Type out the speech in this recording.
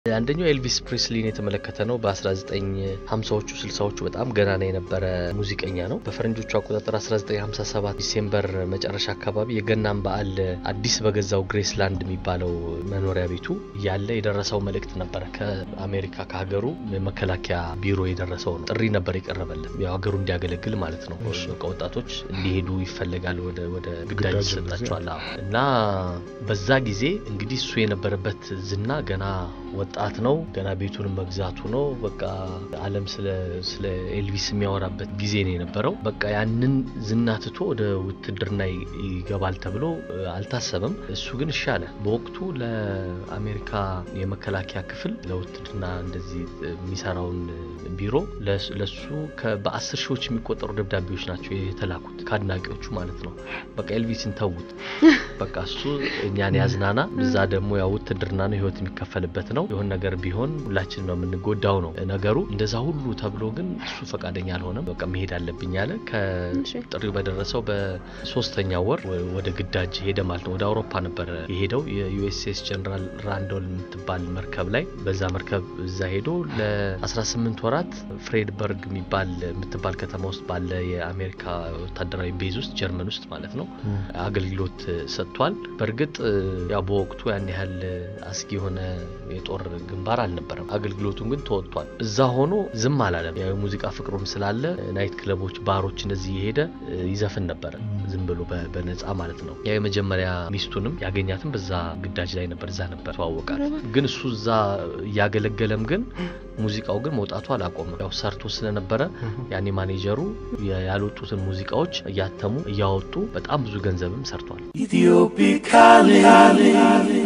አንደኛው ኤልቪስ ፕሪስሊን የተመለከተ ነው። በ1950ዎቹ 60ዎቹ በጣም ገናና የነበረ ሙዚቀኛ ነው። በፈረንጆቹ አቆጣጠር 1957 ዲሴምበር መጨረሻ አካባቢ የገናን በዓል አዲስ በገዛው ግሬስላንድ የሚባለው መኖሪያ ቤቱ ያለ የደረሰው መልእክት ነበረ። ከአሜሪካ ከሀገሩ የመከላከያ ቢሮ የደረሰው ነው። ጥሪ ነበር የቀረበለት ያው ሀገሩ እንዲያገለግል ማለት ነው። በቃ ወጣቶች እንዲሄዱ ይፈለጋል፣ ወደ ወደ ግዳጅ ይሰጣቸዋል እና በዛ ጊዜ እንግዲህ እሱ የነበረበት ዝና ገና ወጣት ነው። ገና ቤቱንም መግዛቱ ነው። በቃ ዓለም ስለ ስለ ኤልቪስ የሚያወራበት ጊዜ ነው የነበረው። በቃ ያንን ዝና ትቶ ወደ ውትድርና ይገባል ተብሎ አልታሰበም። እሱ ግን እሺ አለ። በወቅቱ ለአሜሪካ የመከላከያ ክፍል ለውትድርና እንደዚህ የሚሰራውን ቢሮ ለሱ በአስር ሺዎች የሚቆጠሩ ደብዳቤዎች ናቸው የተላኩት ከአድናቂዎቹ ማለት ነው። በቃ ኤልቪስን ተዉት፣ በቃ እሱ እኛን ያዝናና፣ እዛ ደግሞ ያው ውትድርና ነው ህይወት የሚከፈልበት ነው የሆን ነገር ቢሆን ሁላችን ነው የምንጎዳው ነው ነገሩ። እንደዛ ሁሉ ተብሎ ግን እሱ ፈቃደኛ አልሆነም። በቃ መሄድ አለብኝ አለ። ከጥሪው በደረሰው በሶስተኛው ወር ወደ ግዳጅ ሄደ ማለት ነው። ወደ አውሮፓ ነበረ የሄደው የዩኤስኤስ ጀነራል ራንዶል የምትባል መርከብ ላይ በዛ መርከብ እዛ ሄዶ ለ18 ወራት ፍሬድበርግ የሚባል የምትባል ከተማ ውስጥ ባለ የአሜሪካ ወታደራዊ ቤዝ ውስጥ ጀርመን ውስጥ ማለት ነው አገልግሎት ሰጥቷል። በእርግጥ ያው በወቅቱ ያን ያህል አስጊ የሆነ የጦር ግንባር አልነበረም። አገልግሎቱን ግን ተወጥቷል። እዛ ሆኖ ዝም አላለም። ያው የሙዚቃ ፍቅሩም ስላለ ናይት ክለቦች፣ ባሮች እንደዚህ የሄደ ይዘፍን ነበረ ዝም ብሎ በነፃ ማለት ነው። ያው የመጀመሪያ ሚስቱንም ያገኛትም በዛ ግዳጅ ላይ ነበር። እዛ ነበር ተዋወቃት። ግን እሱ እዛ እያገለገለም ግን ሙዚቃው ግን መውጣቱ አላቆመም። ያው ሰርቶ ስለነበረ ያኔ ማኔጀሩ ያልወጡትን ሙዚቃዎች እያተሙ እያወጡ በጣም ብዙ ገንዘብም ሰርቷል።